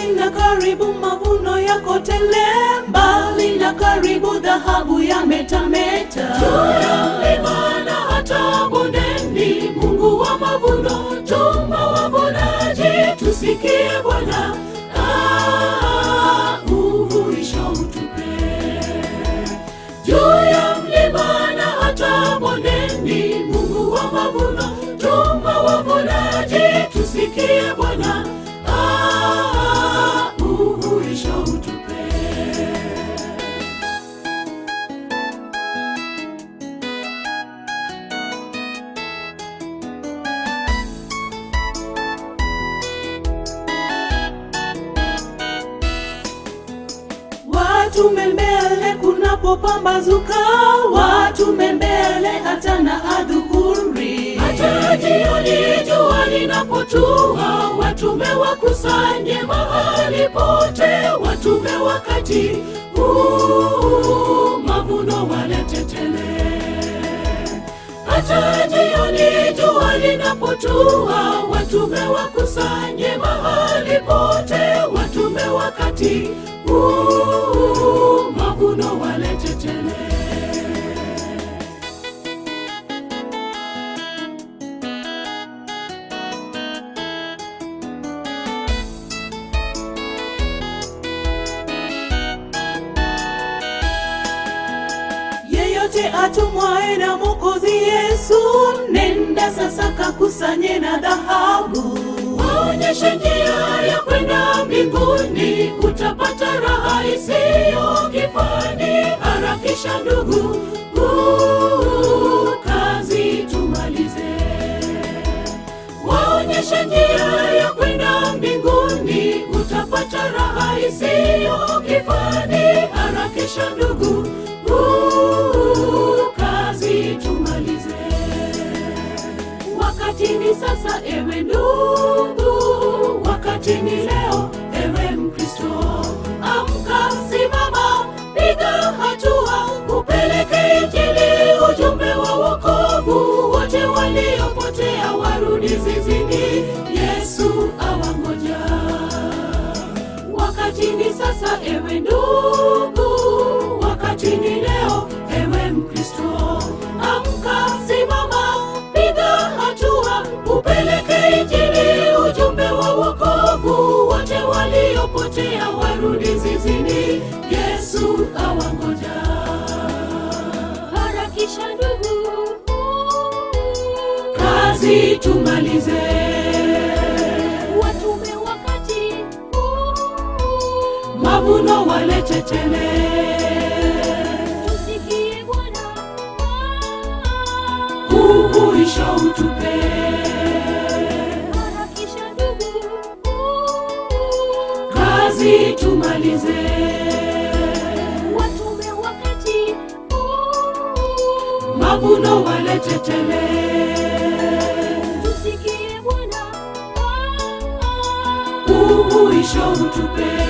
mbali na karibu, mavuno yako tele. Mbali na karibu, dhahabu yametameta. Juu ya mlima na hata bondeni, Mungu wa mavuno, tuma wavunaji, tusikie Bwana. Ah, uhuisho utupe. Juu ya mlima na hata bondeni, Mungu wa mavuno, tuma wavunaji, tusikie Bwana. Ah, uhuisho utupe. Watume mbele kunapopambazuka, watume mbele hata na adhuhuri. Hata jioni jua linapotua, watume wakusanye mahali pote, watume wakati huu mavuno walete tele. Hata jioni jua linapotua, watume wakusanye mahali pote, watume wakati huu mavuno walete tele. Yeyote atumwaye na Mwokozi Yesu, nenda sasa kakusanye na dhahabu. Waonyeshe njia ya kwenda mbinguni, utapata raha isiyo kifani. Harakisha ndugu, huu kazi tumalize. Waonyeshe njia ya kwenda mbinguni, utapata raha isiyo kifani. Harakisha ndugu, huu kazi tumalize. Wakati ni sasa, ewe ndugu, wakati ni leo, ewe Mkristo. Amka, simama, piga hatua, upeleke Injili, ujumbe wa wokovu. Wote waliopotea warudi zizini, Yesu awangoja. Wakati ni sasa, ewe ndugu, wakati ni leo, ewe Mkristo. Amka, simama, piga hatua, upeleke Injili, ujumbe wa wokovu. Wote waliopotea warudi zizini, Yesu awangoja. Harakisha ndugu, kazi tumalize. Watume wakati mavuno walete tele. Tusikie Bwana, uhuisho utupe. Harakisha ndugu, kazi tumalize. Watume wakati mavuno walete tele. Tusikie Bwana, uhuisho utupe.